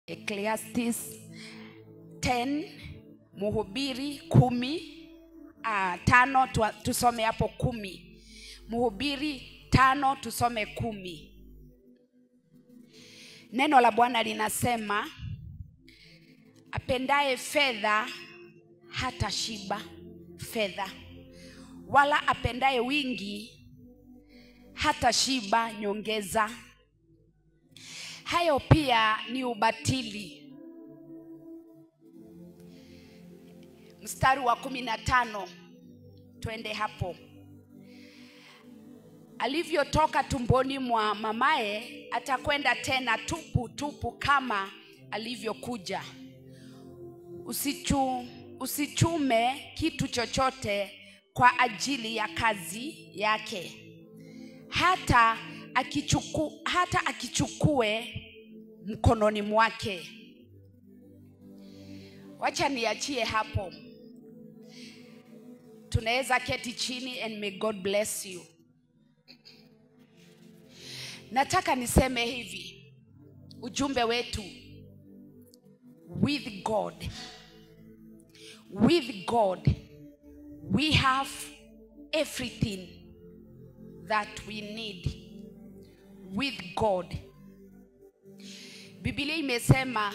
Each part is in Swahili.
Ecclesiastes 10 Mhubiri kumi uh, tano tu, tusome hapo kumi Mhubiri tano tusome kumi. Neno la Bwana linasema apendaye fedha hata shiba fedha, wala apendaye wingi hata shiba nyongeza. Hayo pia ni ubatili. Mstari wa kumi na tano, twende hapo. Alivyotoka tumboni mwa mamaye, atakwenda tena tupu tupu kama alivyokuja. Usichu, usichume kitu chochote kwa ajili ya kazi yake, hata akichuku, hata akichukue mkononi mwake. Wacha niachie hapo, tunaweza keti chini and may God bless you. Nataka niseme hivi, ujumbe wetu with God, with God we have everything that we need with God. Biblia imesema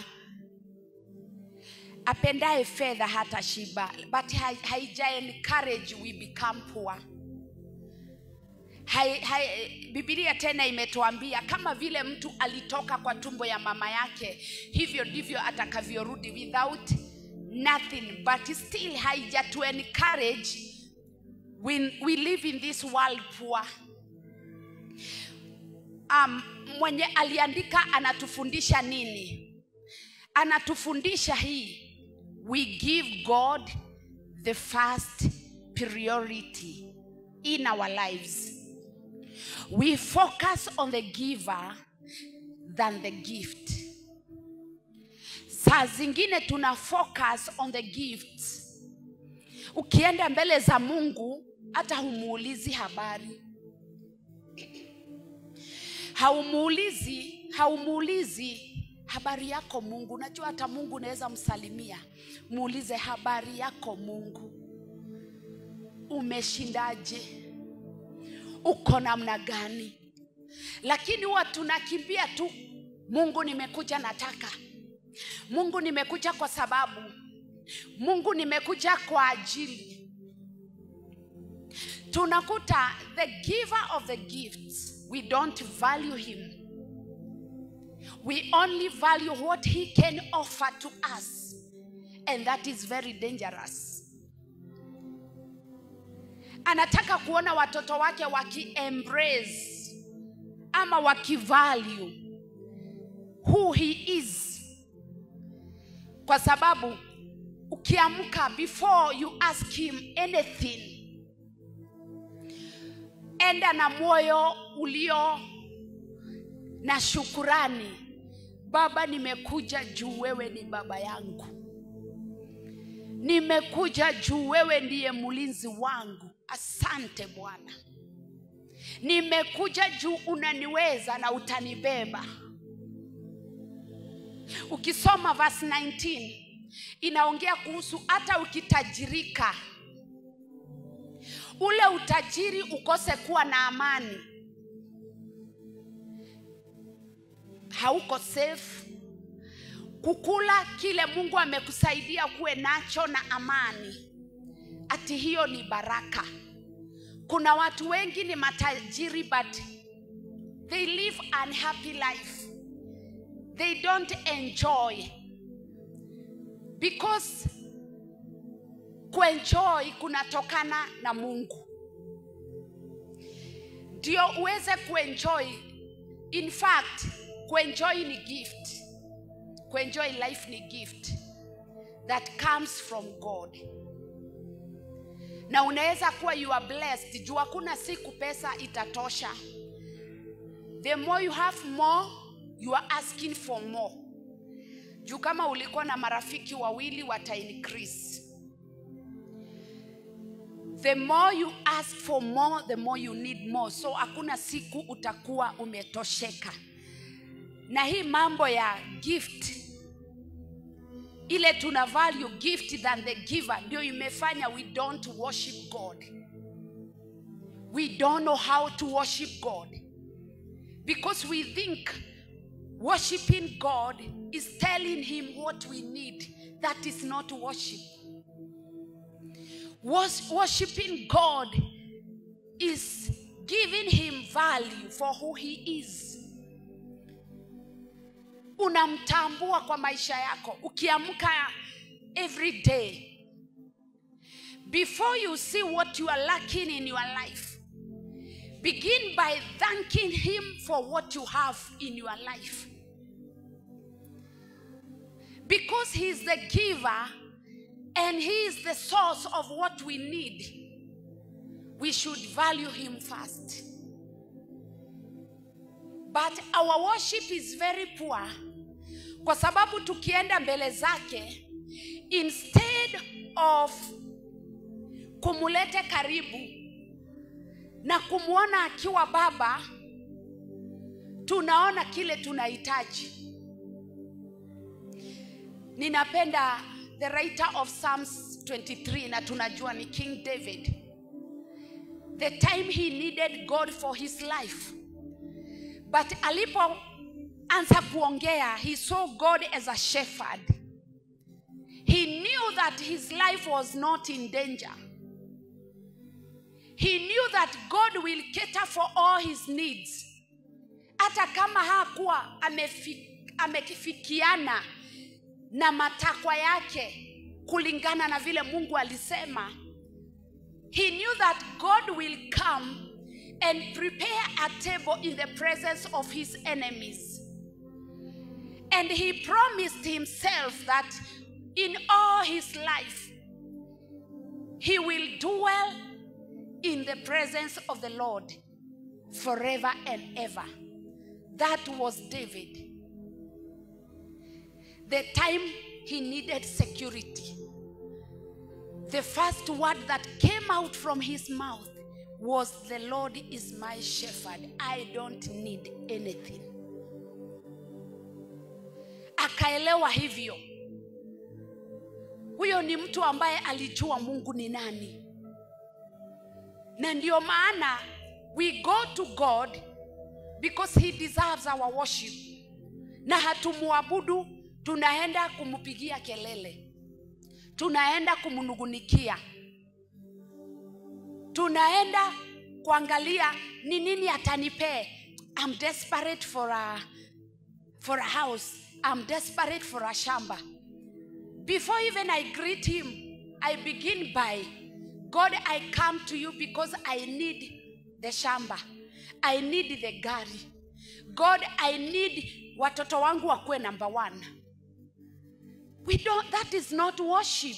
apendaye fedha hata shiba, but hai- haija encourage we become poor. Hai, hai, Biblia tena imetuambia kama vile mtu alitoka kwa tumbo ya mama yake, hivyo ndivyo atakavyorudi without nothing, but still haija to encourage when we live in this world poor. Um, mwenye aliandika anatufundisha nini? Anatufundisha hii, we give God the first priority in our lives. We focus on the giver than the gift. Saa zingine tuna focus on the gifts. Ukienda mbele za Mungu hata humuulizi habari, haumuulizi haumuulizi habari yako Mungu. Unajua hata Mungu unaweza msalimia, muulize habari yako Mungu, umeshindaje? Uko namna gani? Lakini huwa tunakimbia tu, Mungu nimekuja, nataka Mungu nimekuja kwa sababu, Mungu nimekuja kwa ajili. Tunakuta the giver of the gifts, we don't value him. We only value what he can offer to us, and that is very dangerous. Anataka kuona watoto wake waki-embrace ama waki-value who he is, kwa sababu ukiamka before you ask him anything, enda na moyo ulio na shukurani. Baba, nimekuja juu wewe ni baba yangu, nimekuja juu wewe ndiye mlinzi wangu. Asante Bwana, nimekuja juu unaniweza na utanibeba. Ukisoma verse 19 inaongea kuhusu hata ukitajirika, ule utajiri ukose kuwa na amani, hauko safe. Kukula kile Mungu amekusaidia kuwe nacho na amani, ati hiyo ni baraka. Kuna watu wengi ni matajiri but they live unhappy life. They don't enjoy because kuenjoy kunatokana na Mungu. Ndio uweze kuenjoy. In fact, kuenjoy ni gift. Kuenjoy life ni gift that comes from God. Na unaweza kuwa you are blessed juu hakuna siku pesa itatosha. The more you have more, you are asking for more. Juu kama ulikuwa na marafiki wawili wata increase. The more you ask for more, the more you need more. So hakuna siku utakuwa umetosheka. Na hii mambo ya gift ile tuna value gift than the giver ndio imefanya we don't worship god we don't know how to worship god because we think worshiping god is telling him what we need that is not worship Wors- worshiping god is giving him value for who he is unamtambua kwa maisha yako ukiamka every day before you see what you are lacking in your life begin by thanking him for what you have in your life because he is the giver and he is the source of what we need we should value him first but our worship is very poor kwa sababu tukienda mbele zake instead of kumulete karibu na kumwona akiwa baba tunaona kile tunahitaji ninapenda the writer of psalms 23 na tunajua ni king david the time he needed god for his life but alipoanza kuongea he saw god as a shepherd he knew that his life was not in danger he knew that god will cater for all his needs hata kama hakuwa amefi, amekifikiana na matakwa yake kulingana na vile mungu alisema he knew that god will come and prepare a table in the presence of his enemies and he promised himself that in all his life he will dwell in the presence of the lord forever and ever that was david the time he needed security the first word that came out from his mouth was the lord is my shepherd i don't need anything akaelewa hivyo huyo ni mtu ambaye alijua mungu ni nani na ndio maana we go to god because he deserves our worship na hatumwabudu tunaenda kumpigia kelele tunaenda kumnugunikia tunaenda kuangalia ni nini atanipee I'm desperate for a, for a house I'm desperate for a shamba before even I greet him I begin by God I come to you because I need the shamba I need the gari God I need watoto wangu wakuwe number one we don't that is not worship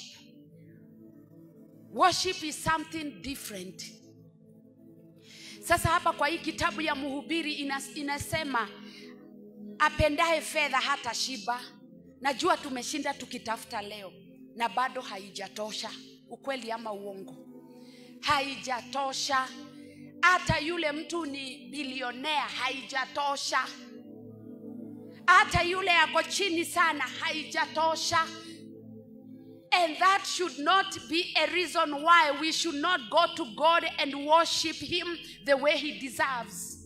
worship is something different sasa hapa kwa hii kitabu ya mhubiri inas, inasema apendaye fedha hata shiba najua tumeshinda tukitafuta leo na bado haijatosha ukweli ama uongo haijatosha hata yule mtu ni bilionea haijatosha hata yule ako chini sana haijatosha and that should not be a reason why we should not go to god and worship him the way he deserves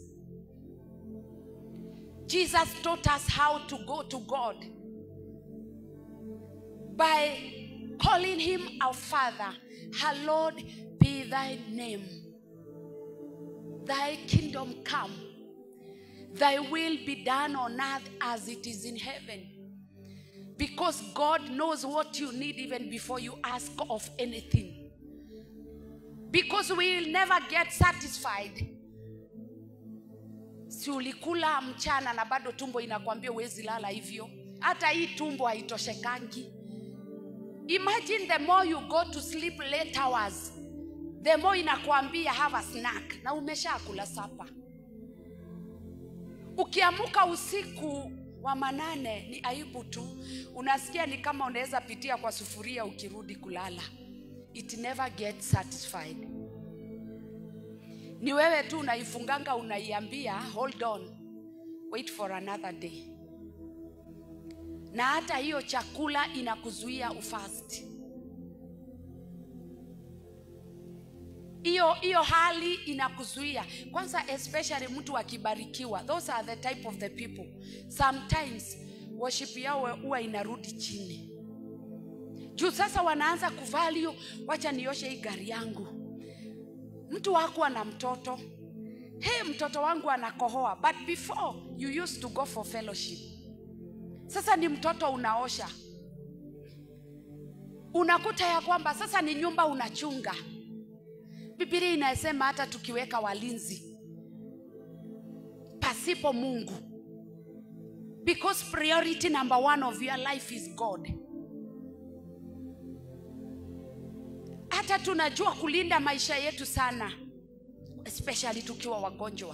jesus taught us how to go to god by calling him our father hallowed be thy name thy kingdom come thy will be done on earth as it is in heaven. Because God knows what you need even before you ask of anything. Because we will never get satisfied. Si ulikula mchana na bado tumbo inakwambia huwezi lala hivyo. Hata hii tumbo haitoshekangi. Imagine the more you go to sleep late hours, the more inakwambia have a snack na umeshakula sapa ukiamuka usiku wa manane ni aibu tu unasikia ni kama unaweza pitia kwa sufuria ukirudi kulala it never gets satisfied ni wewe tu unaifunganga unaiambia hold on wait for another day na hata hiyo chakula inakuzuia ufast hiyo hiyo hali inakuzuia kwanza especially mtu akibarikiwa those are the type of the people sometimes worship yao huwa inarudi chini juu sasa wanaanza kuvalio wacha nioshe hii gari yangu mtu hakuwa na mtoto hey, mtoto wangu anakohoa but before you used to go for fellowship sasa ni mtoto unaosha unakuta ya kwamba sasa ni nyumba unachunga bibilia inasema hata tukiweka walinzi pasipo mungu because priority number one of your life is god hata tunajua kulinda maisha yetu sana especially tukiwa wagonjwa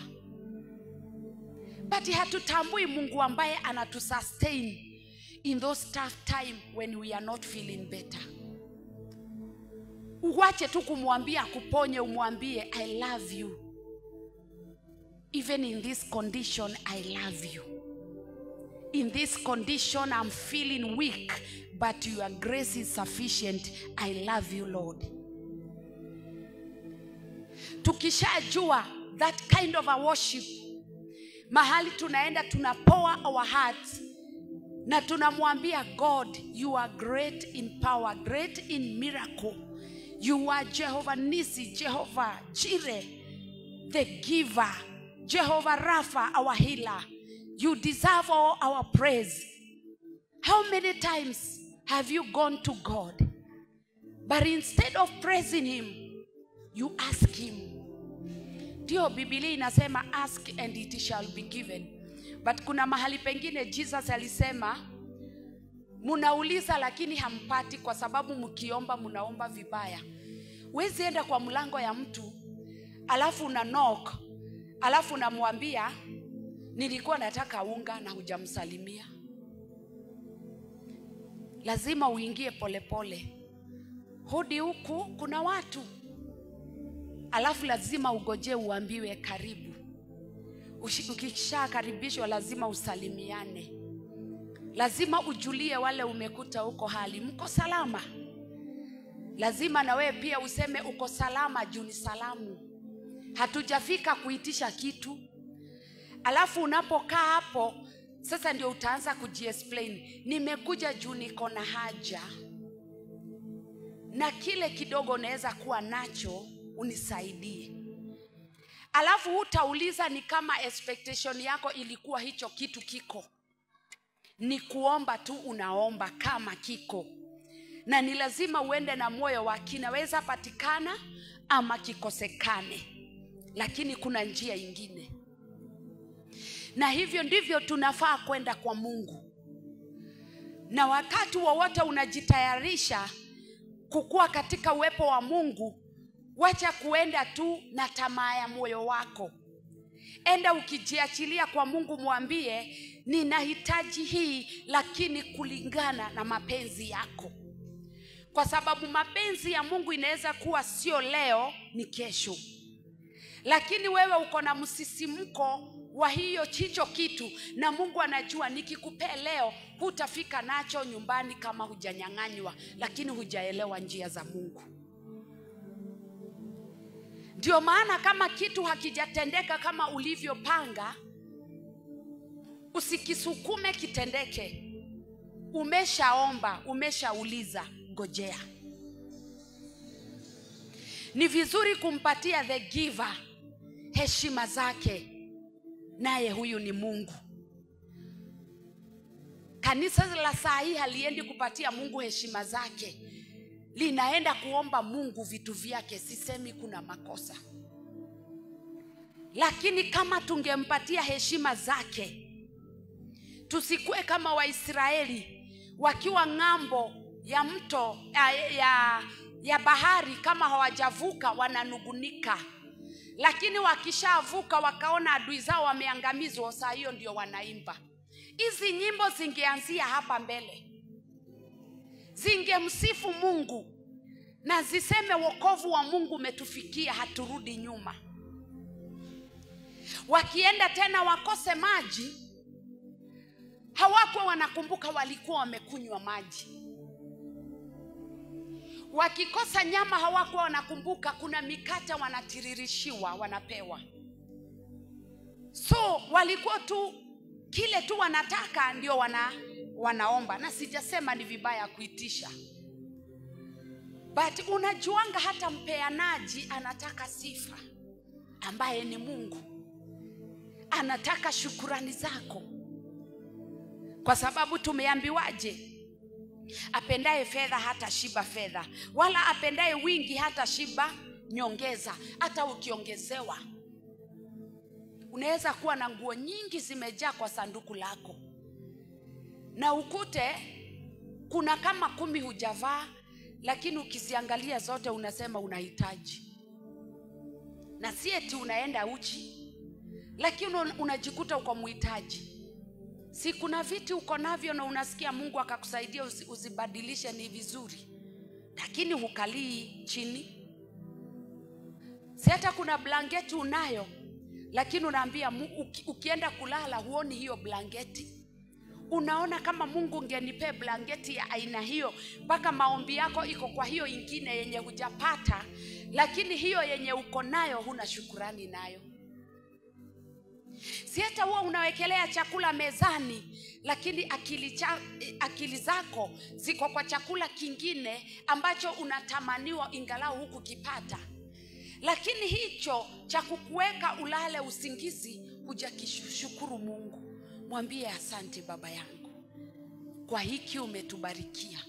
but hatutambui mungu ambaye anatusustain in those tough time when we are not feeling better uwache tu kumwambia akuponye umwambie i love you even in this condition i love you in this condition i'm feeling weak but your grace is sufficient i love you lord tukishajua that kind of a worship mahali tunaenda tunapoa our hearts na tunamwambia god you are great in power great in miracle you are jehovah nisi jehovah chire the giver jehovah rapha our healer you deserve all our praise how many times have you gone to god but instead of praising him you ask him ndio bibilia inasema ask and it shall be given but kuna mahali pengine jesus alisema munauliza lakini hampati kwa sababu mkiomba munaomba vibaya wezi enda kwa mlango ya mtu alafu una knock alafu unamwambia nilikuwa nataka unga na hujamsalimia lazima uingie polepole hudi huku kuna watu alafu lazima ugojee uambiwe karibu Ushi- ukishakaribishwa lazima usalimiane lazima ujulie wale umekuta huko hali mko salama lazima na wewe pia useme uko salama juu ni salamu hatujafika kuitisha kitu alafu unapokaa hapo sasa ndio utaanza kujiexplain nimekuja juu niko na haja na kile kidogo unaweza kuwa nacho unisaidie alafu hutauliza ni kama expectation yako ilikuwa hicho kitu kiko ni kuomba tu unaomba kama kiko na ni lazima uende na moyo wa kinaweza patikana ama kikosekane lakini kuna njia ingine na hivyo ndivyo tunafaa kwenda kwa mungu na wakati wowote unajitayarisha kukuwa katika uwepo wa mungu wacha kuenda tu na tamaa ya moyo wako enda ukijiachilia kwa mungu mwambie ninahitaji hii lakini kulingana na mapenzi yako kwa sababu mapenzi ya mungu inaweza kuwa sio leo ni kesho lakini wewe uko na msisimko wa hiyo chicho kitu na mungu anajua nikikupea leo hutafika nacho nyumbani kama hujanyang'anywa lakini hujaelewa njia za mungu ndio maana kama kitu hakijatendeka kama ulivyopanga usikisukume kitendeke umeshaomba umeshauliza ngojea ni vizuri kumpatia the giver heshima zake naye huyu ni mungu kanisa la saa hii haliendi kupatia mungu heshima zake linaenda kuomba mungu vitu vyake sisemi kuna makosa lakini kama tungempatia heshima zake tusikuwe kama waisraeli wakiwa ng'ambo ya mto ya, ya, ya bahari kama hawajavuka wananugunika lakini wakishavuka wakaona adui zao wameangamizwa saa hiyo ndio wanaimba hizi nyimbo zingeanzia hapa mbele zingemsifu mungu na ziseme wokovu wa mungu umetufikia haturudi nyuma wakienda tena wakose maji hawakuwa wanakumbuka walikuwa wamekunywa maji wakikosa nyama hawakuwa wanakumbuka kuna mikate wanatiririshiwa wanapewa so walikuwa tu kile tu wanataka ndio wana, wanaomba na sijasema ni vibaya kuitisha but unajuanga hata mpeanaji anataka sifa ambaye ni mungu anataka shukurani zako kwa sababu tumeambiwaje apendaye fedha hata shiba fedha wala apendaye wingi hata shiba nyongeza hata ukiongezewa unaweza kuwa na nguo nyingi zimejaa kwa sanduku lako na ukute kuna kama kumi hujavaa lakini ukiziangalia zote unasema unahitaji na si eti unaenda uchi lakini unajikuta uko mhitaji si kuna viti uko navyo na unasikia mungu akakusaidia uzi, uzibadilishe ni vizuri lakini hukalii chini si hata kuna blanketi unayo lakini unaambia uki, ukienda kulala huoni hiyo blanketi unaona kama mungu ungenipee blanketi ya aina hiyo mpaka maombi yako iko kwa hiyo ingine yenye hujapata lakini hiyo yenye uko nayo huna shukurani nayo si hata huwa unawekelea chakula mezani lakini akili, cha, akili zako ziko kwa chakula kingine ambacho unatamaniwa ingalau huku kipata lakini hicho cha kukuweka ulale usingizi hujakishukuru mungu mwambie asante baba yangu kwa hiki umetubarikia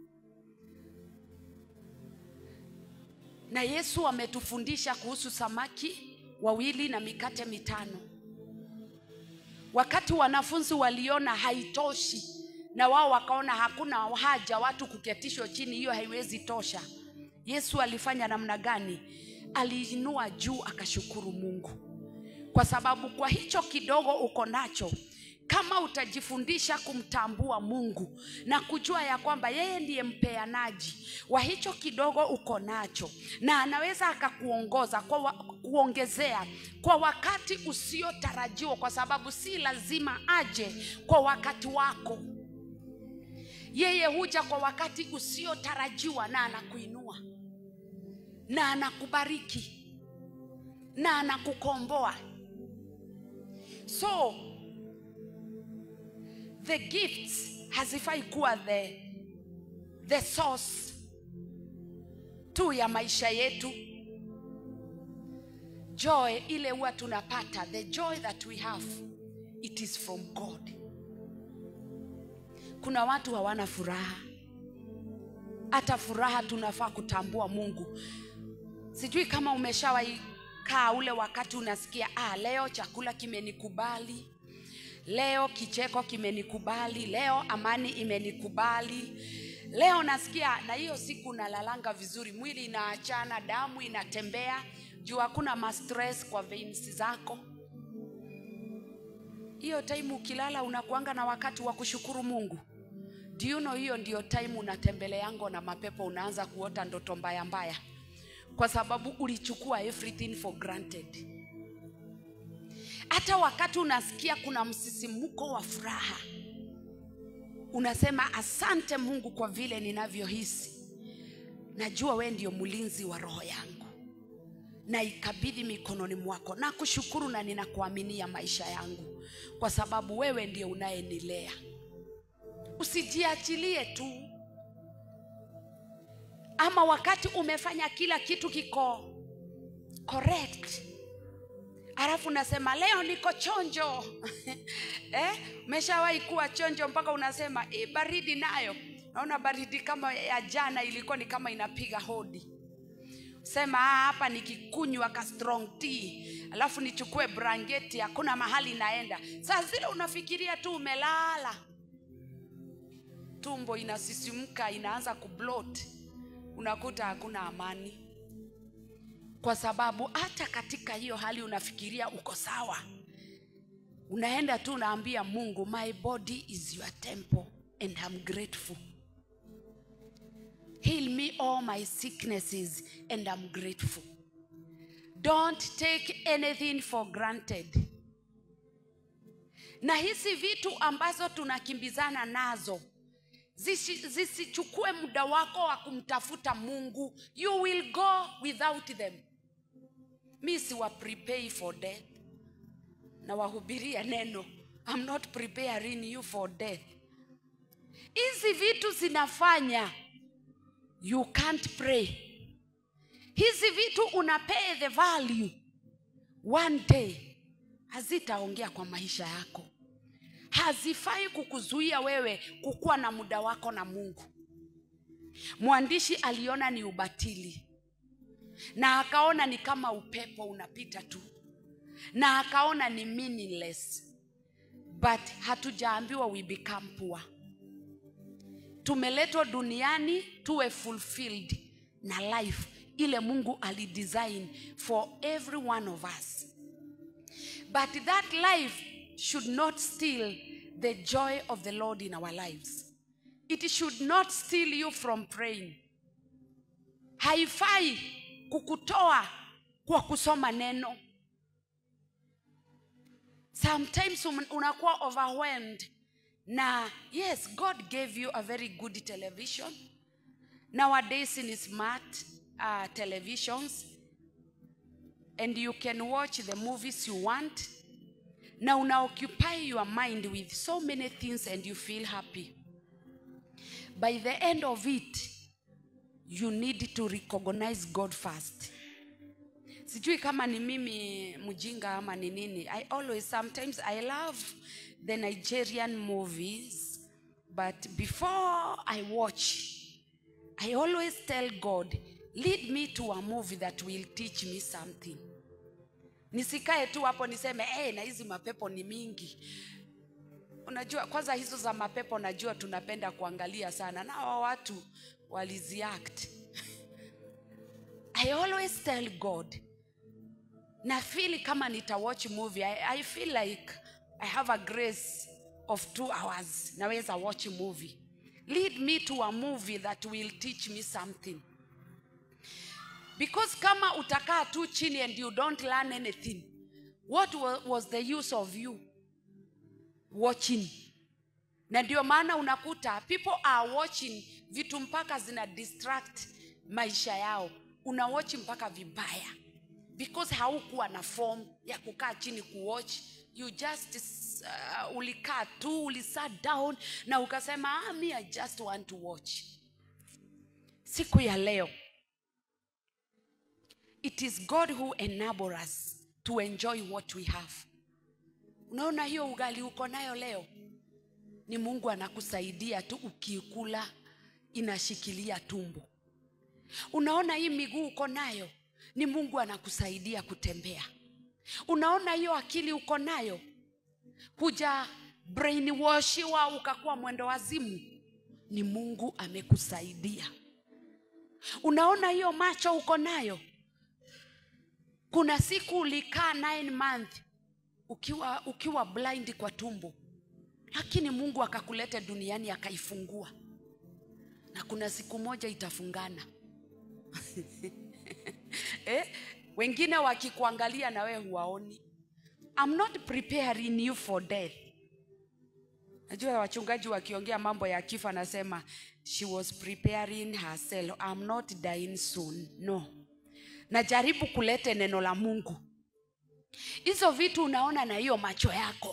na yesu ametufundisha kuhusu samaki wawili na mikate mitano wakati wanafunzi waliona haitoshi na wao wakaona hakuna haja watu kuketishwa chini hiyo haiwezi tosha yesu alifanya namna gani aliinua juu akashukuru mungu kwa sababu kwa hicho kidogo uko nacho kama utajifundisha kumtambua mungu na kujua ya kwamba yeye ndiye mpeanaji wa hicho kidogo uko nacho na anaweza akakuongoza kwa wa, kuongezea kwa wakati usiotarajiwa kwa sababu si lazima aje kwa wakati wako yeye huja kwa wakati usiotarajiwa na anakuinua na anakubariki na anakukomboa so the gifts hazifai kuwa the, the source tu ya maisha yetu joy ile huwa tunapata the joy that we have it is from god kuna watu hawana furaha hata furaha tunafaa kutambua mungu sijui kama umeshawahi kaa ule wakati unasikia ah, leo chakula kimenikubali leo kicheko kimenikubali leo amani imenikubali leo nasikia na hiyo siku nalalanga vizuri mwili inaachana damu inatembea juu hakuna mastress kwa veins zako hiyo time ukilala unakuanga na wakati wa kushukuru mungu do you know hiyo ndio time unatembeleango na mapepo unaanza kuota ndoto mbaya mbaya kwa sababu ulichukua everything for granted hata wakati unasikia kuna msisimuko wa furaha unasema asante mungu kwa vile ninavyohisi najua we ndio mlinzi wa roho yangu na ikabidhi mikononi mwako na kushukuru na ninakuaminia maisha yangu kwa sababu wewe ndio unayenilea usijiachilie tu ama wakati umefanya kila kitu kiko correct alafu unasema leo niko chonjo eh? umeshawahi kuwa chonjo mpaka unasema e, baridi nayo naona baridi kama ya jana ilikuwa ni kama inapiga hodi sema "Ah, hapa nikikunywa ka strong tea alafu nichukue brangeti hakuna mahali naenda saa zile unafikiria tu umelala tumbo inasisimka inaanza kublot unakuta hakuna amani kwa sababu hata katika hiyo hali unafikiria uko sawa unaenda tu unaambia mungu my body is your temple and I'm grateful heal me all my sicknesses and I'm grateful don't take anything for granted na hizi vitu ambazo tunakimbizana nazo zisi- zisichukue muda wako wa kumtafuta mungu you will go without them mi siwa prepare for death na wahubiria neno I'm not preparing you for death hizi vitu zinafanya you can't pray hizi vitu una pay the value one day hazitaongea kwa maisha yako hazifai kukuzuia wewe kukuwa na muda wako na mungu mwandishi aliona ni ubatili na akaona ni kama upepo unapita tu na akaona ni meaningless but hatujaambiwa we become poor tumeletwa duniani tuwe fulfilled na life ile mungu alidesign for every one of us but that life should not steal the joy of the lord in our lives it should not steal you from praying haifai kukutoa kwa kusoma neno sometimes um- unakuwa overwhelmed na yes god gave you a very good television nowadays in smart uh, televisions and you can watch the movies you want na una occupy your mind with so many things and you feel happy by the end of it you need to recognize god first sijui kama ni mimi mjinga ama ni nini i always sometimes i love the nigerian movies but before i watch i always tell god lead me to a movie that will teach me something nisikae tu hapo niseme hey, na hizi mapepo ni mingi unajua kwanza hizo za mapepo najua tunapenda kuangalia sana na hawa watu waliziact i always tell god na feel kama nitawatch movie I, i feel like i have a grace of two hours naweza watch movie lead me to a movie that will teach me something because kama utakaa tu chini and you don't learn anything what wa- was the use of you watching na ndio maana unakuta people are watching vitu mpaka zina distract maisha yao una watch mpaka vibaya because haukuwa na form ya kukaa chini kuwatch you just uh, ulikaa tu ulisat down na ukasema ah, me i just want to watch siku ya leo it is god who enable us to enjoy what we have unaona hiyo ugali uko nayo leo ni mungu anakusaidia tu ukiikula inashikilia tumbo unaona hii miguu uko nayo ni mungu anakusaidia kutembea unaona hiyo akili uko nayo huja brainwashiwa ukakuwa mwendo wazimu ni mungu amekusaidia unaona hiyo macho uko nayo kuna siku ulikaa nine month ukiwa ukiwa blind kwa tumbo lakini mungu akakuleta duniani akaifungua na kuna siku moja itafungana eh? wengine wakikuangalia na wewe huwaoni I'm not preparing you for death najua wachungaji wakiongea mambo ya kifo anasema she was preparing herself I'm not dying soon no najaribu kulete neno la mungu hizo vitu unaona na hiyo macho yako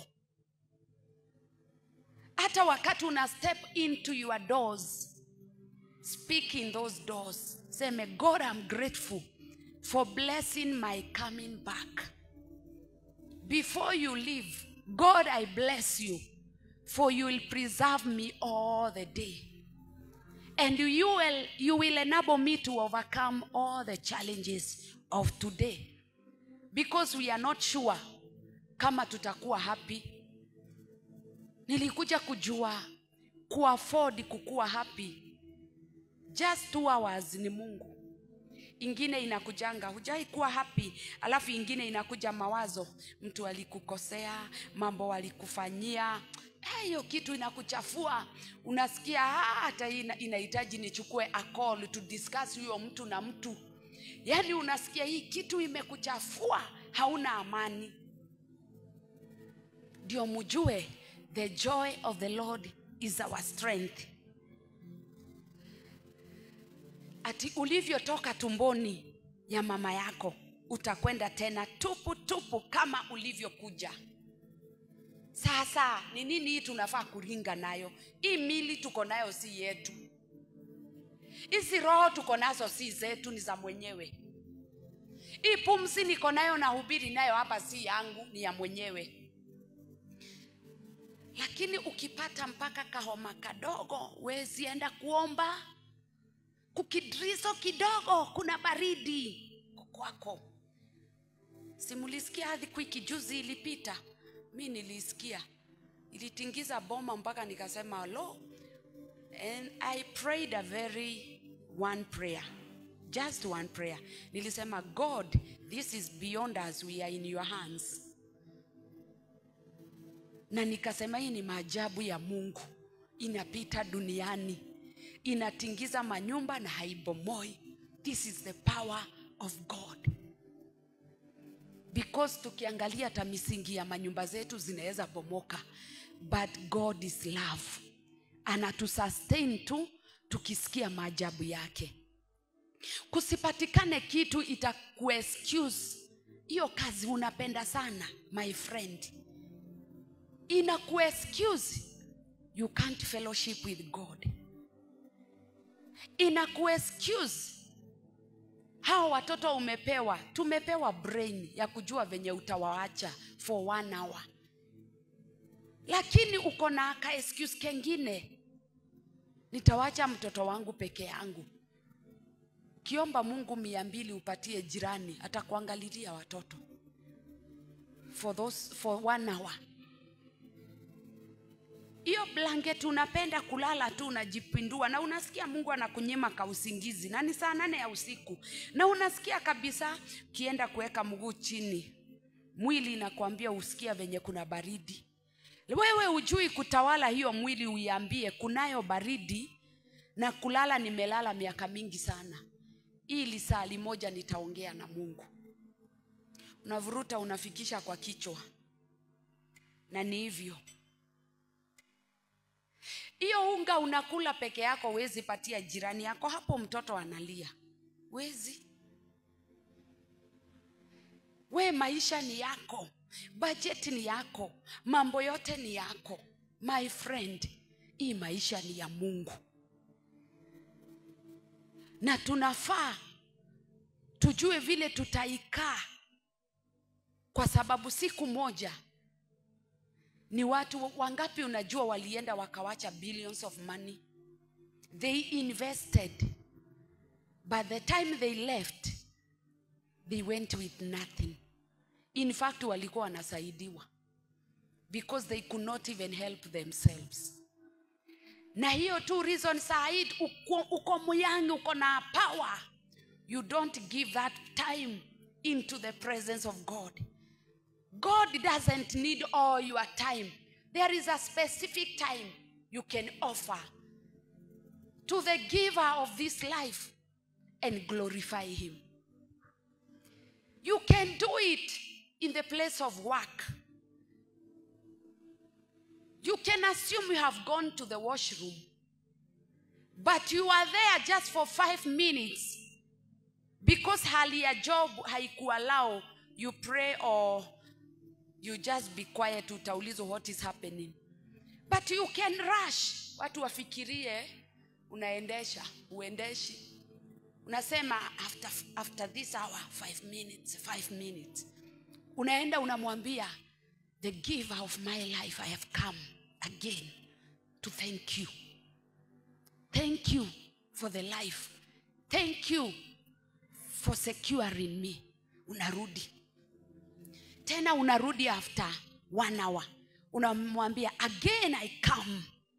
hata wakati una step into your doors speak in those doors seme god i'm grateful for blessing my coming back before you leave god i bless you for you will preserve me all the day and you will, you will enable me to overcome all the challenges of today because we are not sure kama tutakuwa happy nilikuja kujua kuafford kukuwa happy just two hours ni mungu ingine inakujanga hujai kuwa happy alafu ingine inakuja mawazo mtu alikukosea mambo alikufanyia Eh, hiyo kitu inakuchafua unasikia "Ah, hata hii ina- inahitaji nichukue a call to discuss huyo mtu na mtu yaani unasikia hii kitu imekuchafua hauna amani ndio mjue the joy of the lord is our strength ati ulivyotoka tumboni ya mama yako utakwenda tena tupu tupu kama ulivyokuja sasa ni nini hii tunafaa kuringa nayo hii mili tuko nayo si yetu hizi roho tuko nazo si zetu ni za mwenyewe hii pumzi niko nayo na hubiri nayo hapa si yangu ni ya mwenyewe lakini ukipata mpaka kahoma kadogo wezi enda kuomba kukidrizo kidogo kuna baridi kwako simulisikia hadhi kwiki juzi ilipita mi nilisikia ilitingiza boma mpaka nikasema lo and i prayed a very one prayer just one prayer nilisema god this is beyond us we are in your hands na nikasema hii ni maajabu ya mungu inapita duniani inatingiza manyumba na haibomoi this is the power of god because tukiangalia hata misingi ya manyumba zetu zinaweza bomoka but god is love anatusustain tu tukisikia maajabu yake kusipatikane kitu itakuexcuse hiyo kazi unapenda sana my friend inakuexcuse you can't fellowship with god inakuexcuse hawa watoto umepewa tumepewa brain ya kujua venye utawaacha for one hour lakini uko na ka excuse kengine nitawacha mtoto wangu peke yangu kiomba mungu mia mbili upatie jirani atakuangalilia watoto for, those, for one hour hiyo blanket unapenda kulala tu unajipindua na unasikia mungu anakunyima kausingizi na ni saa nane ya usiku na unasikia kabisa ukienda kuweka mguu chini mwili inakwambia usikia venye kuna baridi wewe ujui kutawala hiyo mwili uiambie kunayo baridi na kulala nimelala miaka mingi sana ili saa limoja nitaongea na mungu unavuruta unafikisha kwa kichwa na ni hivyo hiyo unga unakula peke yako wezi patia jirani yako hapo mtoto analia wezi we maisha ni yako bajeti ni yako mambo yote ni yako my friend hii maisha ni ya mungu na tunafaa tujue vile tutaikaa kwa sababu siku moja ni watu wangapi unajua walienda wakawacha billions of money they invested by the time they left they went with nothing in fact walikuwa wanasaidiwa because they could not even help themselves na hiyo tu reason said uko, uko muyangi uko na power you don't give that time into the presence of god god doesn't need all your time there is a specific time you can offer to the giver of this life and glorify him you can do it in the place of work you can assume you have gone to the washroom but you are there just for five minutes because hali ya job haikuallow you pray or you just be quiet utaulizwa what is happening but you can rush watu wafikirie unaendesha uendeshi unasema after, after this hour five minutes five minutes unaenda unamwambia the giver of my life i have come again to thank you thank you for the life thank you for securing me unarudi tena unarudi after one hour unamwambia again i come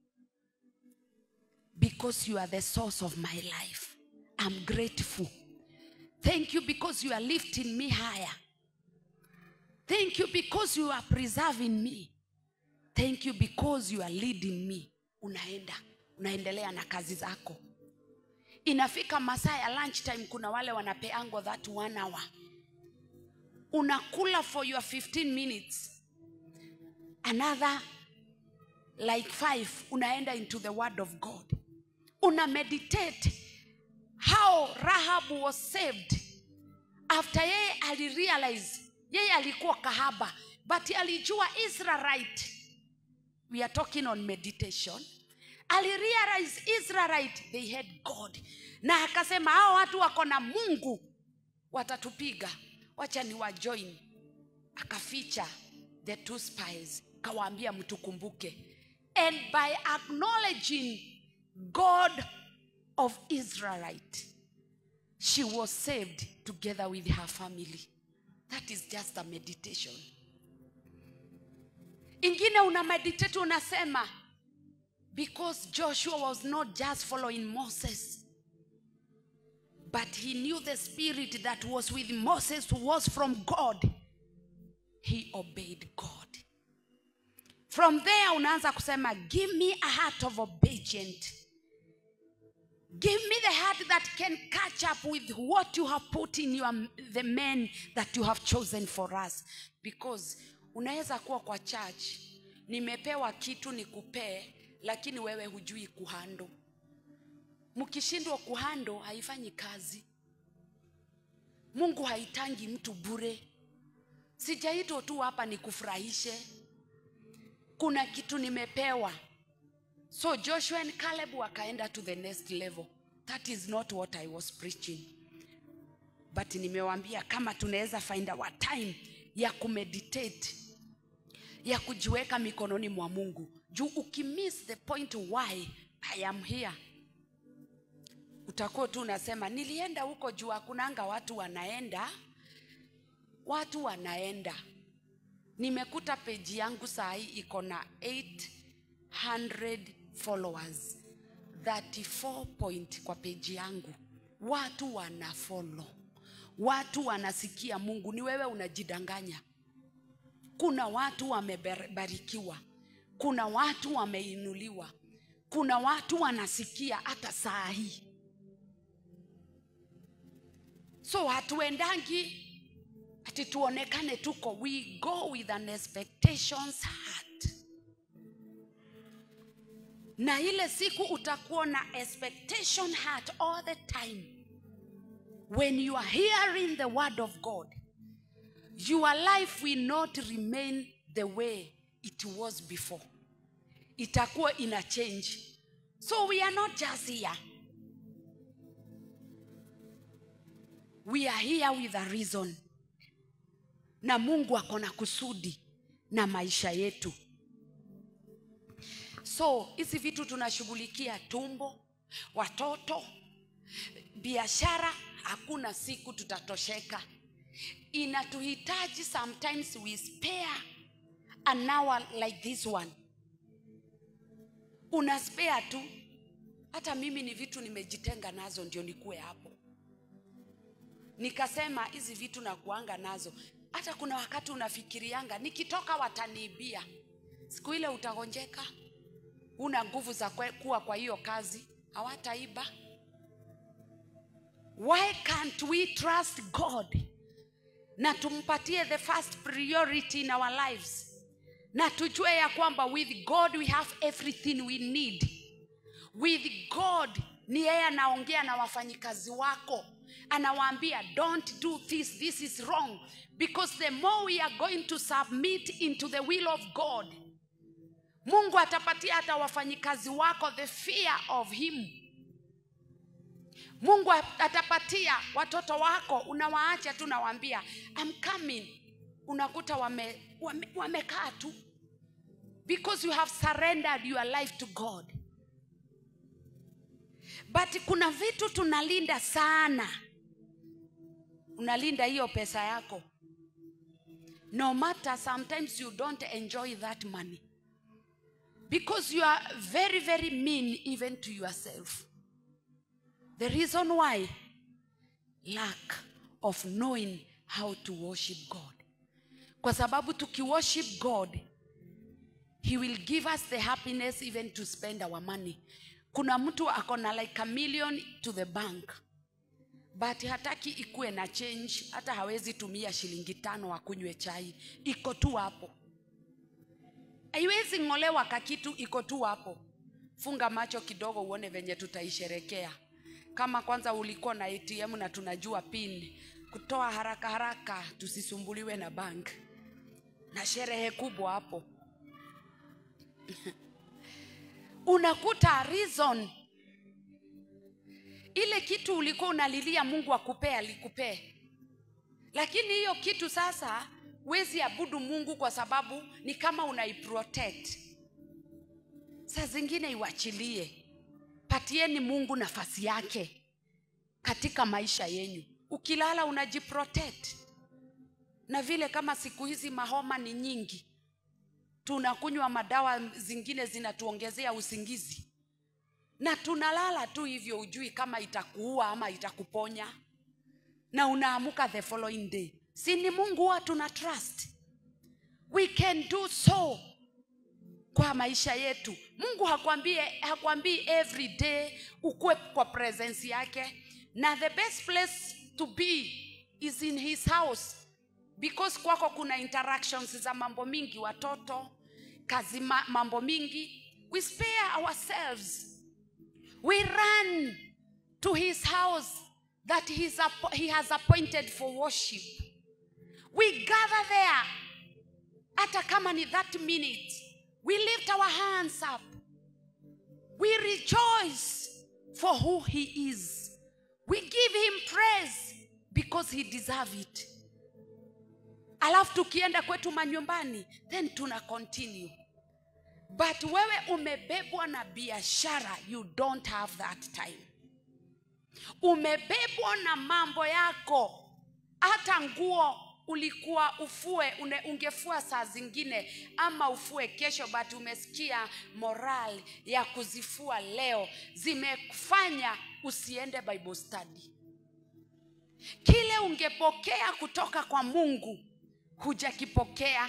because you are the source of my life i'm grateful thank you because you are lifting me higher thank you because you are preserving me thank you because you are leading me unaenda unaendelea na kazi zako inafika masaa ya lunch time kuna wale wanapeango that one hour unakula for your 15 minutes another like five unaenda into the word of god una meditate how rahab was saved after yeye alirealize yeye alikuwa kahaba but alijua israelite we are talking on meditation alirealize israelite they had god na akasema hao watu wako na mungu watatupiga wacha ni wajoin akaficha the two spies kawaambia mtukumbuke and by acknowledging god of israelite she was saved together with her family that is just a meditation ingine una meditate unasema because joshua was not just following moses but he knew the spirit that was with moses who was from god he obeyed god from there unaanza kusema give me a heart of obedient give me the heart that can catch up with what you have put in your, the men that you have chosen for us because unaweza kuwa kwa church nimepewa kitu nikupee lakini wewe hujui kuhando mkishindwa kuhando haifanyi kazi mungu haitangi mtu bure sijaitwa tu hapa nikufurahishe kuna kitu nimepewa so joshua and caleb wakaenda to the next level that is not what i was preaching but nimewambia kama tunaweza find our time ya kumeditate ya kujiweka mikononi mwa mungu juu ukimiss the point why i am here utakuwa tu unasema nilienda huko juu hakunanga watu wanaenda watu wanaenda nimekuta peji yangu saa hii iko na 800 followers 34 point kwa peji yangu watu wana follow watu wanasikia mungu ni wewe unajidanganya kuna watu wamebarikiwa kuna watu wameinuliwa kuna watu wanasikia hata saa hii so hatuendangi ati tuonekane tuko we go with an expectations heart na ile siku utakuwa na expectation heart all the time when you are hearing the word of god your life will not remain the way it was before itakuwa ina change so we are not just here we are here with a reason na mungu ako na kusudi na maisha yetu so hizi vitu tunashughulikia tumbo watoto biashara hakuna siku tutatosheka inatuhitaji sometimes we spare an hour like this one una spare tu hata mimi ni vitu nimejitenga nazo ndio nikuwe hapo nikasema hizi vitu nakuanga nazo hata kuna wakati unafikirianga nikitoka wataniibia siku ile utagonjeka una nguvu za kwe- kuwa kwa hiyo kazi hawataiba why can't we trust god na tumpatie the first priority in our lives na tujue ya kwamba with god we have everything we need with god ni yeye anaongea na wafanyikazi wako anawaambia don't do this this is wrong because the more we are going to submit into the will of god mungu atapatia hata wafanyikazi wako the fear of him mungu atapatia watoto wako unawaacha tu nawaambia I'm coming unakuta wamekaa wame, wamekaa tu because you have surrendered your life to god but kuna vitu tunalinda sana unalinda hiyo pesa yako no matter sometimes you don't enjoy that money because you are very very mean even to yourself the reason why lack of knowing how to worship god kwa sababu tukiworship god he will give us the happiness even to spend our money kuna mtu ako na like a million to the bank but hataki ikuwe na change hata hawezi tumia shilingi tano akunywe chai iko tu hapo haiwezi ng'olewa kakitu iko tu hapo funga macho kidogo uone venye tutaisherekea kama kwanza ulikuwa na atm na tunajua pin kutoa haraka haraka tusisumbuliwe na bank na sherehe kubwa hapo unakuta reason ile kitu ulikuwa unalilia mungu akupee alikupee lakini hiyo kitu sasa wezi abudu mungu kwa sababu ni kama unaiprotect saa zingine iwachilie patieni mungu nafasi yake katika maisha yenyu ukilala unajiprotect na vile kama siku hizi mahoma ni nyingi tunakunywa madawa zingine zinatuongezea usingizi na tunalala tu hivyo ujui kama itakuua ama itakuponya na unaamuka the following day si ni mungu huwa tuna trust we can do so kwa maisha yetu mungu hakwambie hakwambii every day ukuwe kwa presence yake na the best place to be is in his house because kwako kuna interactions za mambo mingi watoto kazi ma, mambo mingi we spare ourselves we run to his house that he's app- he has appointed for worship we gather there hata kama ni that minute we lift our hands up we rejoice for who he is we give him praise because he deserve it alafu tukienda kwetu manyumbani then tuna continue but wewe umebebwa na biashara you don't have that time umebebwa na mambo yako hata nguo ulikuwa ufue une, ungefua saa zingine ama ufue kesho but umesikia moral ya kuzifua leo zimefanya usiende bible study kile ungepokea kutoka kwa mungu hujakipokea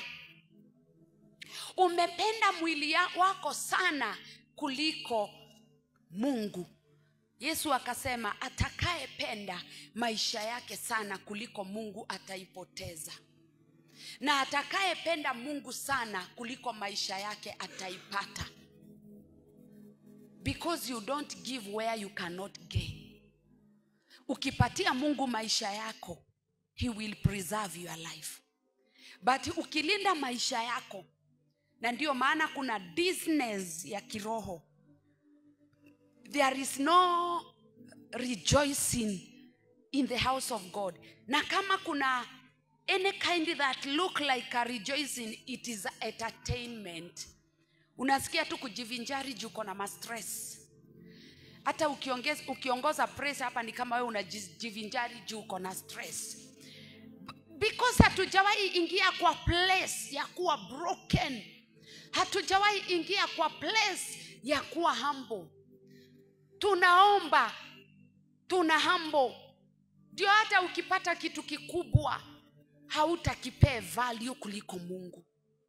umependa mwili ya- wako sana kuliko mungu yesu akasema atakayependa maisha yake sana kuliko mungu ataipoteza na atakayependa mungu sana kuliko maisha yake ataipata because you don't give where you cannot gain ukipatia mungu maisha yako he will preserve your life but ukilinda maisha yako na ndiyo maana kuna business ya kiroho there is no rejoicing in the house of god na kama kuna any kind that look like a rejoicing it is entertainment unasikia tu kujivinjari juu uko na mastress hata ukiongeza, ukiongoza press hapa ni kama wewe unajivinjari juu uko na stress because hatujawahi ingia kwa place ya kuwa broken hatujawahi ingia kwa place ya kuwa humble tunaomba tuna humble ndio hata ukipata kitu kikubwa hautakipee value kuliko mungu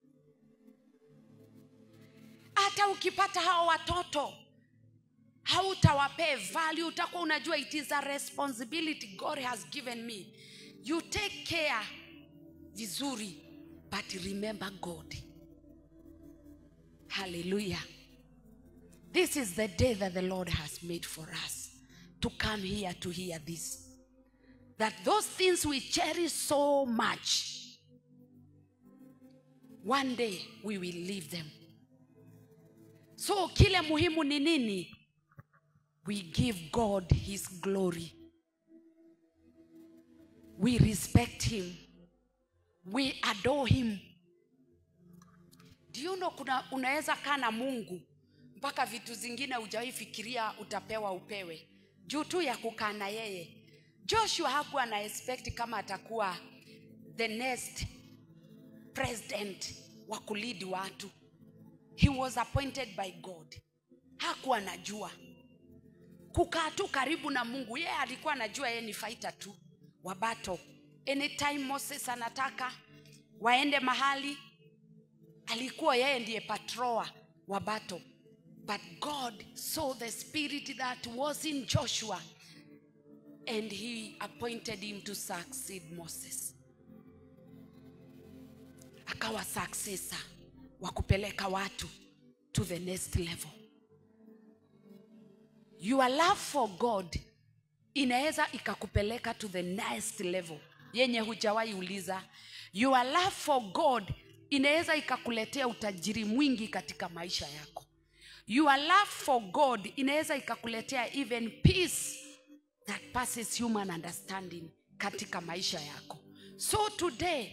hata ukipata hao watoto hautawapee value utakuwa unajua it is a responsibility god has given me you take care vizuri but remember god hallelujah this is the day that the lord has made for us to come here to hear this that those things we cherish so much one day we will leave them so kile muhimu ni nini we give god his glory we respect him we adore him do you know kuna unaweza kaa na mungu mpaka vitu zingine hujawahi fikiria utapewa upewe juu tu ya kukaa na yeye joshua hakuwa na expect kama atakuwa the next president wa kulidi watu he was appointed by god hakuwa anajua kukaa tu karibu na mungu yeye alikuwa anajua yeye ni faita tu wa bato anytime moses anataka waende mahali alikuwa yeye ndiye patroa wa bato but god saw the spirit that was in joshua and he appointed him to succeed moses akawa successor wa kupeleka watu to the next level your love for god inaweza ikakupeleka to the next level yenye hujawahi uliza your love for god inaweza ikakuletea utajiri mwingi katika maisha yako your love for god inaweza ikakuletea even peace that passes human understanding katika maisha yako so today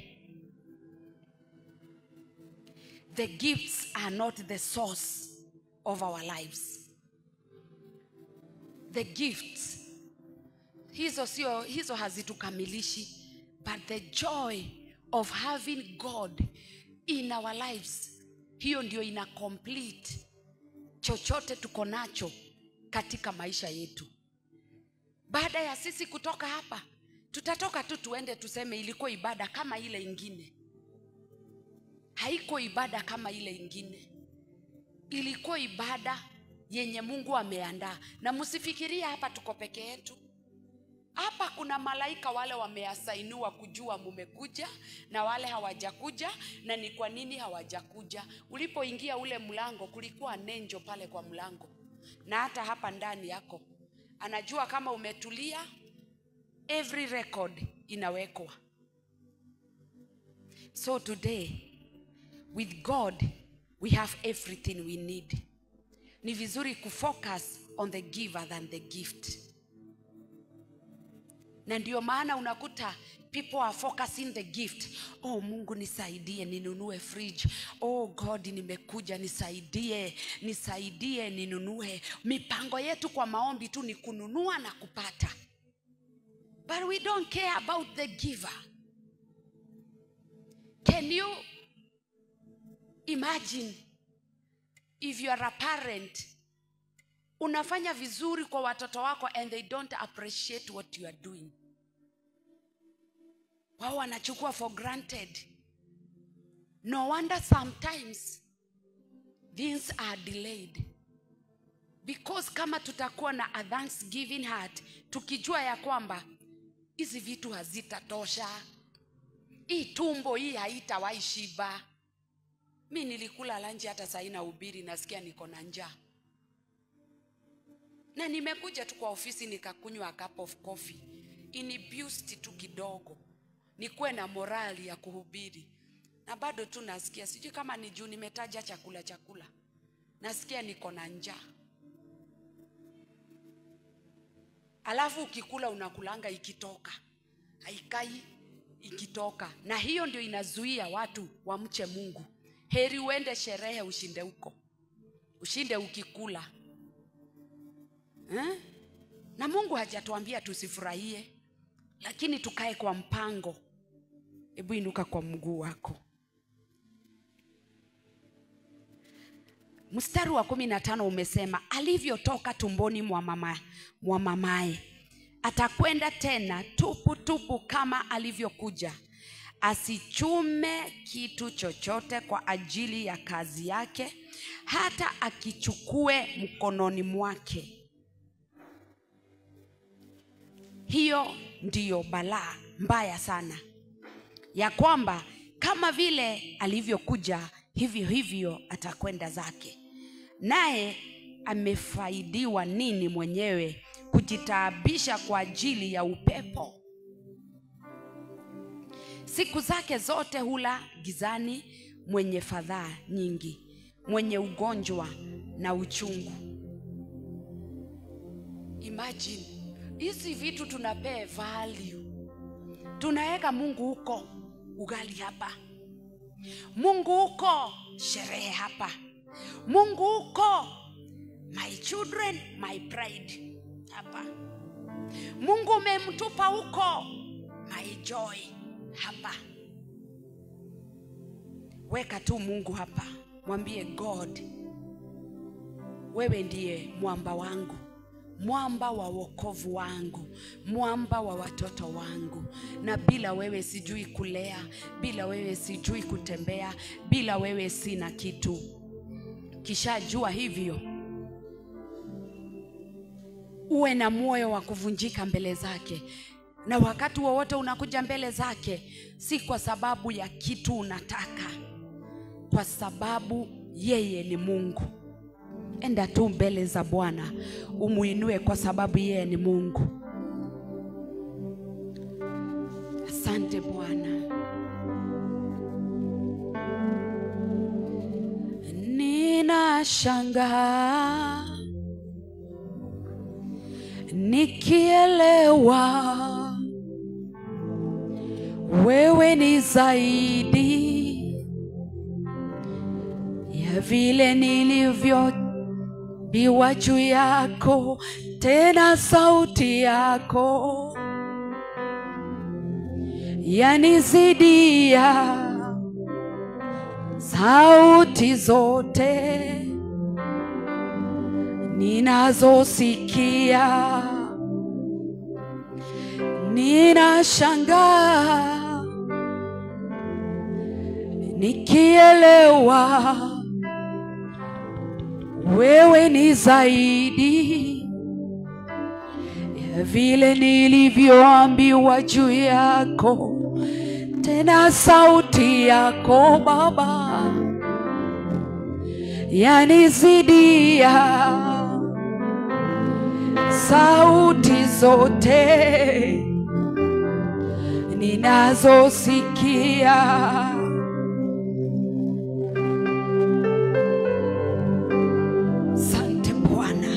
the gifts are not the source of our lives the gifts hizo sio hizo hazitukamilishi but the joy of having god in our lives hiyo ndio ina complete chochote tuko nacho katika maisha yetu baada ya sisi kutoka hapa tutatoka tu tuende tuseme ilikuwa ibada kama ile ingine haiko ibada kama ile ingine ilikuwa ibada yenye mungu ameandaa na msifikiria hapa tuko peke yetu hapa kuna malaika wale wameasainiwa kujua mumekuja na wale hawajakuja na ni kwa nini hawajakuja ulipoingia ule mlango kulikuwa nenjo pale kwa mlango na hata hapa ndani yako anajua kama umetulia every record inawekwa so today with god we have everything we need ni vizuri kufocus on the giver than the gift na ndio maana unakuta people are focusing the gift oh mungu nisaidie ninunue fridge oh god nimekuja nisaidie nisaidie ninunue mipango yetu kwa maombi tu ni kununua na kupata but we don't care about the giver can you imagine if you are a parent unafanya vizuri kwa watoto wako and they don't appreciate what you are doing wao wanachukua for granted no wonder sometimes things are delayed because kama tutakuwa na a thanksgiving heart tukijua ya kwamba hizi vitu hazitatosha hii tumbo hii haitawahi shiba mi nilikula lanji hata saina ubiri nasikia niko na njaa na nimekuja tu kwa ofisi nikakunywa a cup of coffee iniboost tu kidogo nikuwe na morali ya kuhubiri na bado tu nasikia sijui kama ni juu nimetaja chakula chakula nasikia niko na njaa alafu ukikula unakulanga ikitoka haikai ikitoka na hiyo ndio inazuia watu wamche mungu heri uende sherehe ushinde huko ushinde ukikula eh? na mungu hajatuambia tusifurahie lakini tukae kwa mpango hebu inuka kwa mguu wako mstari wa kumi na tano umesema alivyotoka tumboni mwa mama, mwa mamaye atakwenda tena tupu tupu kama alivyokuja asichume kitu chochote kwa ajili ya kazi yake hata akichukue mkononi mwake hiyo ndiyo balaa mbaya sana ya kwamba kama vile alivyokuja hivyo hivyo atakwenda zake naye amefaidiwa nini mwenyewe kujitaabisha kwa ajili ya upepo siku zake zote hula gizani mwenye fadhaa nyingi mwenye ugonjwa na uchungu imagine hizi vitu tunapee value tunaweka mungu huko ugali hapa mungu huko sherehe hapa mungu huko my children my pride hapa mungu umemtupa huko my joy hapa weka tu mungu hapa mwambie god wewe ndiye mwamba wangu mwamba wa wokovu wangu mwamba wa watoto wangu na bila wewe sijui kulea bila wewe sijui kutembea bila wewe sina kitu kishajua hivyo uwe na moyo wa kuvunjika mbele zake na wakati wowote unakuja mbele zake si kwa sababu ya kitu unataka kwa sababu yeye ni Mungu. Enda tu mbele za Bwana umuinue kwa sababu yeye ni Mungu. Asante Bwana. Ninashangaa nikielewa wewe ni zaidi ya vile nilivyobiwa juu yako, tena sauti yako yanizidia sauti zote ninazosikia. Ninashangaa nikielewa wewe ni zaidi ya vile nilivyoambiwa juu yako, tena sauti yako Baba yanizidia sauti zote ninazosikia. Sante Bwana,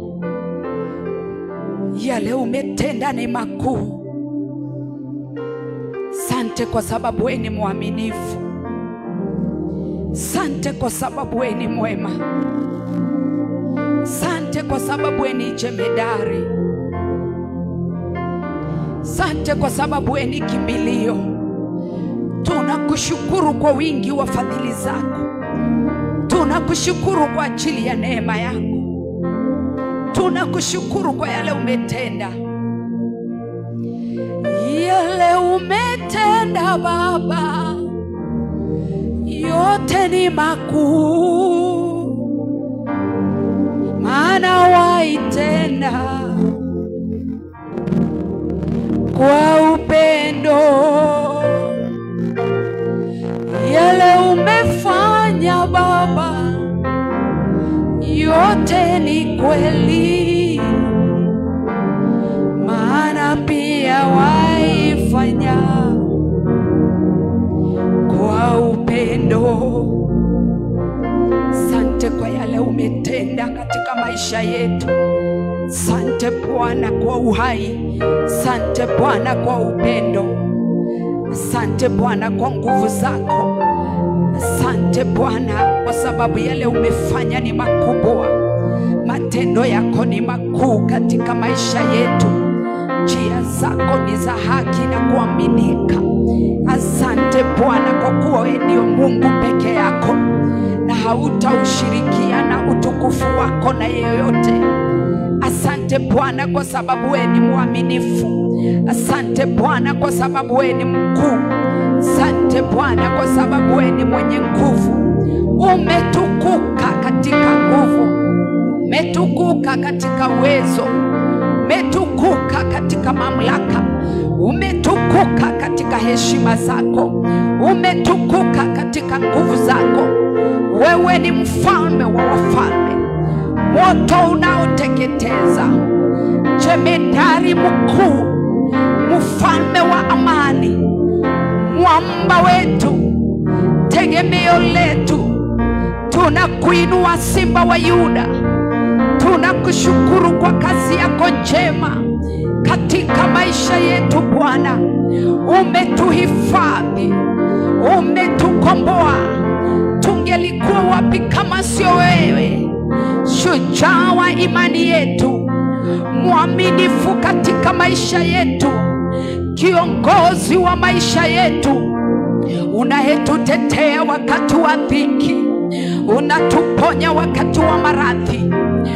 yale umetenda ni makuu. Sante kwa sababu wewe ni mwaminifu. Sante kwa sababu wewe ni mwema. Sante kwa sababu wewe ni jemedari. Sante kwa sababu wewe ni kimbilio. Tunakushukuru kwa wingi wa fadhili zako. Tunakushukuru kwa ajili ya neema yako. Tunakushukuru kwa yale umetenda, yale umetenda Baba, yote ni makuu, maana waitenda kwa upendo yale umefanya Baba, yote ni kweli, maana pia waifanya kwa upendo. Sante kwa yale umetenda katika maisha yetu. Sante Bwana kwa uhai, sante Bwana kwa upendo, sante Bwana kwa nguvu zako. Asante Bwana kwa sababu yale umefanya ni makubwa, matendo yako ni makuu katika maisha yetu, njia zako ni za haki na kuaminika. Asante Bwana kwa kuwa wewe ndio Mungu peke yako na hautaushirikiana utukufu wako na yeyote. Asante Bwana kwa sababu wewe ni mwaminifu. Asante Bwana kwa sababu wewe ni mkuu. Asante Bwana kwa sababu wewe ni mwenye nguvu. Umetukuka katika nguvu, umetukuka katika uwezo, umetukuka katika mamlaka, umetukuka katika heshima zako, umetukuka katika nguvu zako. Wewe ni mfalme wa wafalme, moto unaoteketeza, jemedari mkuu, mfalme wa amani, mwamba wetu, tegemeo letu. Tunakuinua Simba wa Yuda, tunakushukuru kwa kazi yako njema katika maisha yetu. Bwana, umetuhifadhi, umetukomboa. Tungelikuwa wapi kama sio wewe, shujaa wa imani yetu, mwaminifu katika maisha yetu, kiongozi wa maisha yetu, unayetutetea wakati wa dhiki, unatuponya wakati wa maradhi,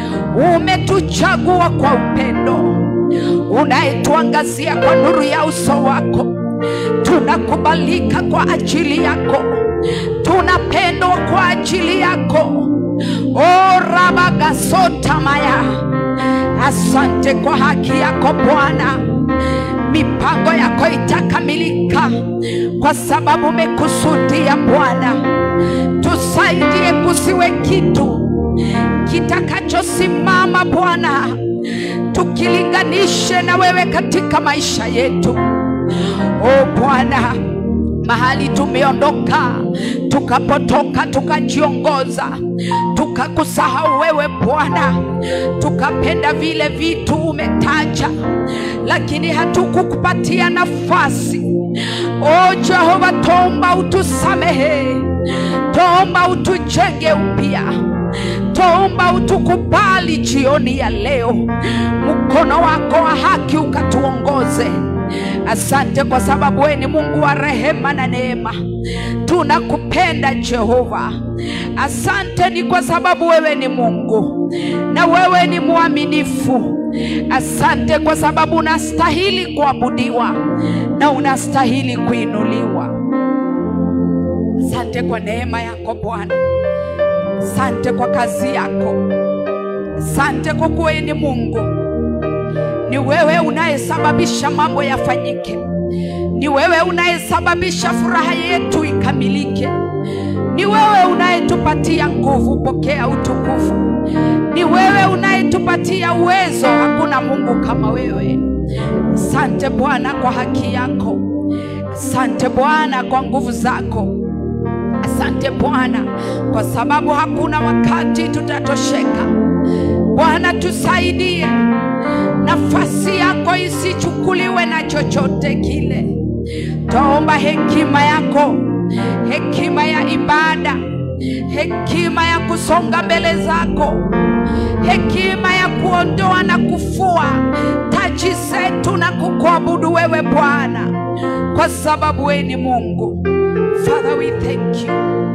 umetuchagua kwa upendo, unayetuangazia kwa nuru ya uso wako. Tunakubalika kwa ajili yako, tunapendwa kwa ajili yako. O rabagasotamaya, asante kwa haki yako Bwana. Mipango yako itakamilika kwa sababu umekusudia Bwana. tusaidie kusiwe kitu kitakachosimama Bwana, tukilinganishe na wewe katika maisha yetu. O Bwana, mahali tumeondoka tukapotoka, tukajiongoza, tukakusahau wewe Bwana, tukapenda vile vitu umetaja, lakini hatukukupatia nafasi. O Jehova, tomba utusamehe, tomba utujenge upya Tuomba utukubali jioni ya leo, mkono wako wa haki ukatuongoze. Asante kwa sababu wewe ni Mungu wa rehema na neema. Tunakupenda Jehova. Asante ni kwa sababu wewe ni Mungu na wewe ni mwaminifu. Asante kwa sababu unastahili kuabudiwa na unastahili kuinuliwa. Asante kwa neema yako Bwana. Asante kwa kazi yako. Asante kwa kuwa wewe ni Mungu. Ni wewe unayesababisha mambo yafanyike. Ni wewe unayesababisha furaha yetu ikamilike. Ni wewe unayetupatia nguvu, pokea utukufu. Ni wewe unayetupatia uwezo, hakuna Mungu kama wewe. Asante Bwana kwa haki yako. Asante Bwana kwa nguvu zako. Asante Bwana kwa sababu hakuna wakati tutatosheka. Bwana, tusaidie, nafasi yako isichukuliwe na chochote kile. Twaomba hekima yako, hekima ya ibada, hekima ya kusonga mbele zako, hekima ya kuondoa na kufua taji zetu na kukuabudu wewe Bwana, kwa sababu wewe ni Mungu. Father, we thank you.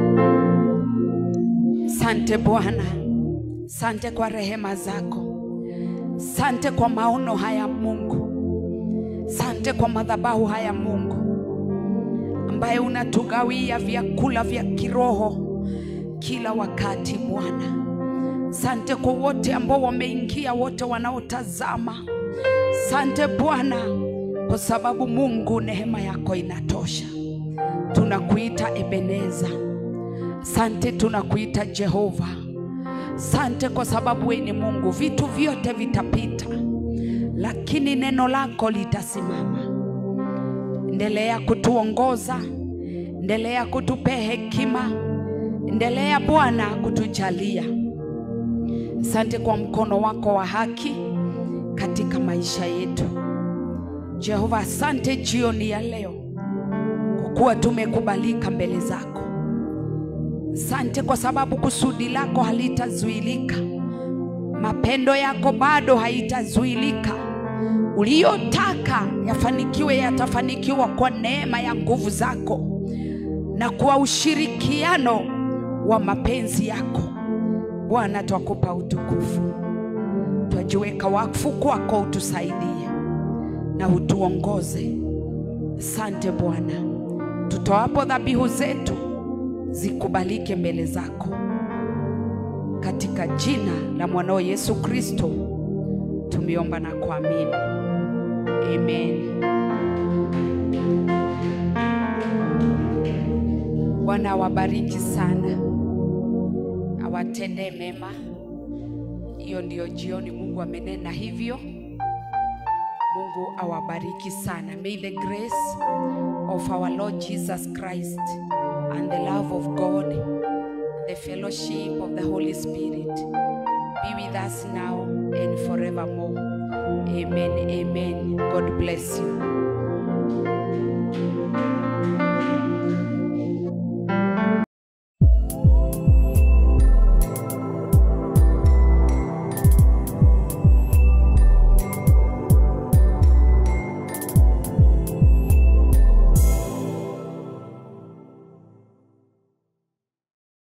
Sante Bwana, sante kwa rehema zako, sante kwa maono haya Mungu, sante kwa madhabahu haya Mungu, ambaye unatugawia vyakula vya kiroho kila wakati Bwana. Sante kwa wote ambao wameingia, wote wanaotazama. Sante Bwana, kwa sababu Mungu, neema yako inatosha. Tunakuita Ebeneza. Sante, tunakuita Jehova. Sante kwa sababu wewe ni Mungu. Vitu vyote vitapita, lakini neno lako litasimama. Endelea kutuongoza, endelea kutupea hekima, endelea Bwana kutujalia. Asante kwa mkono wako wa haki katika maisha yetu. Jehova, asante jioni ya leo kwa kuwa tumekubalika mbele zako. Asante kwa sababu kusudi lako halitazuilika, mapendo yako bado haitazuilika. Uliyotaka yafanikiwe yatafanikiwa kwa neema ya nguvu zako na kwa ushirikiano wa mapenzi yako. Bwana, twakupa utukufu, twajiweka wakfu kwako, utusaidie na utuongoze. Asante Bwana, tutoapo dhabihu zetu zikubalike mbele zako, katika jina la mwanao Yesu Kristo tumeomba na kuamini, amen. Bwana awabariki sana, awatendee mema. Hiyo ndiyo jioni Mungu amenena hivyo. Mungu awabariki sana. May the grace of our Lord Jesus Christ and the love of God, the fellowship of the Holy Spirit be with us now and forevermore. Amen. Amen. God bless you.